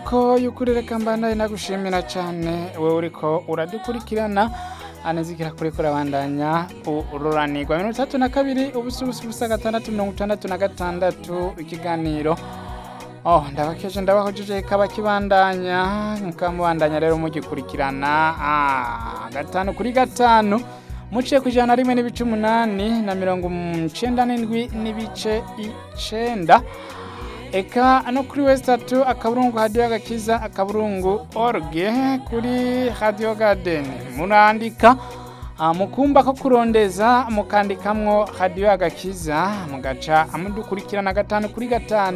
isoko y'ukuri reka mbandanye nagushimira cyane wowe uriko uradukurikirana anezikira kuri kurabandanya ururanirwa mirongo itatu na kabiri ubusa ubusa ubusa gatandatu mirongo itandatu na gatandatu ikiganiro oh ndabakeje ndabahojeje kaba kibandanya mukamubandanya rero mugikurikirana ah, gatanu kuri gatanu muciye ku ijana na rimwe n'ibice umunani na mirongo icenda n'indwi n'ibice icenda eka no kuri wesitatu akaburungu hadiyo agakiza akaburungu orge kuri hadiyo gadeni murandika ah, mukumba ko kurondeza mukandikamwo hadiyo agakiza mugaca amudukurikirana gatanu kuri gatanu